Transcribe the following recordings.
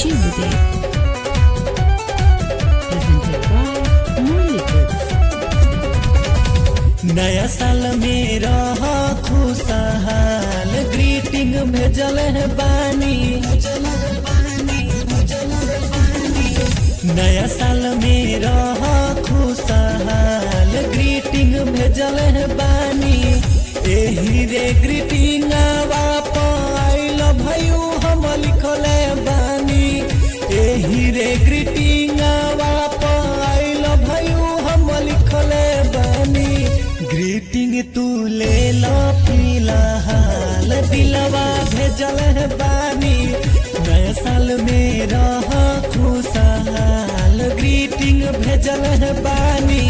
Shivude. Presented by Murli Foods. नया साल में रह खुशहाल ग्रीटिंग भेजल है बानी नया साल में रह खुशहाल ग्रीटिंग भेजल है बानी एही रे ग्रीटिंग आइल भयू हम लिखले बानी एही रे ग्रीटिंग आइल भयू हम लिखले बानी ग्रीटिंग तू ले लो फिलहाल दिलवा भेजल है बानी नया साल में रह खुशहाल ग्रीटिंग भेजल है बानी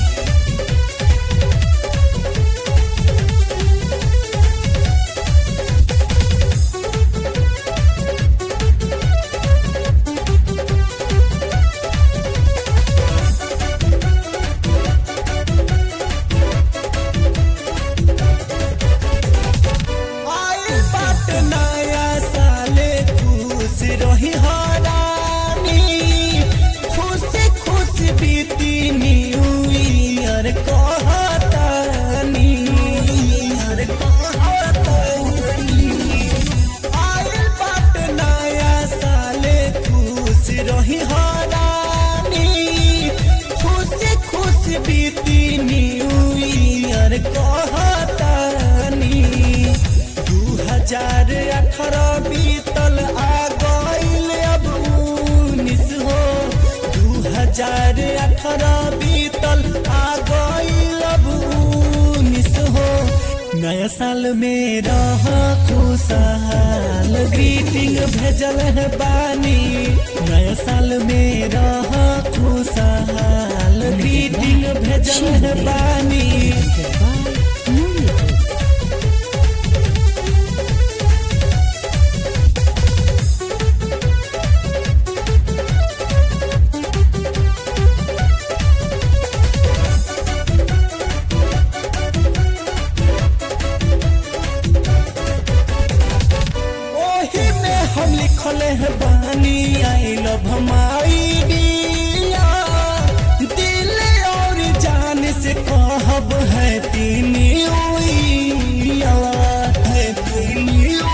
आइल बाट नया साले खुश रही हरानी खुश खुश बीती न्यू ईयर कहतानी ईयर कहतानी आइल बाट नया साले खुश रही हरानी खुश खुश बीती न्यू ईयर कहतानी दू हजार अठारह बीतल आ गईल अब उन्नीस हो दू हजार अठारह बीतल आ गईल अब उन्नीस हो नया साल में रह खुशहाल ग्रीटिंग भेजल है बानी नया साल में रह खुशहाल ग्रीटिंग भेजल है बानी Presented by Murli Foods. ओही में हम लिखले है बानी आई लव हमारी दिया दिल और जान से कहब है तीन है तीन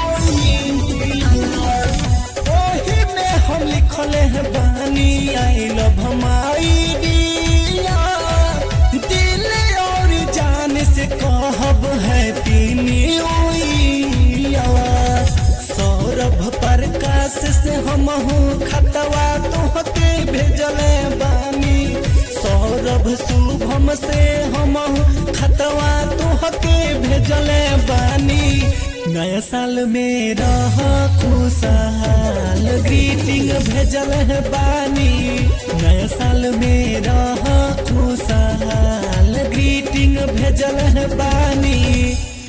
ओही में हम लिखले है बानी आई लव हमारी दिया दिल और जान से कहब है तीन सौरभ प्रकाश से हम खतवा तोहके भेजले बानी सौरभ शुभम से हम खतवा तोहके भेजले बानी नया साल में रह खुशहाल ग्रीटिंग भेजल है बानी नया साल में रह खुशहाल ग्रीटिंग भेजल है बानी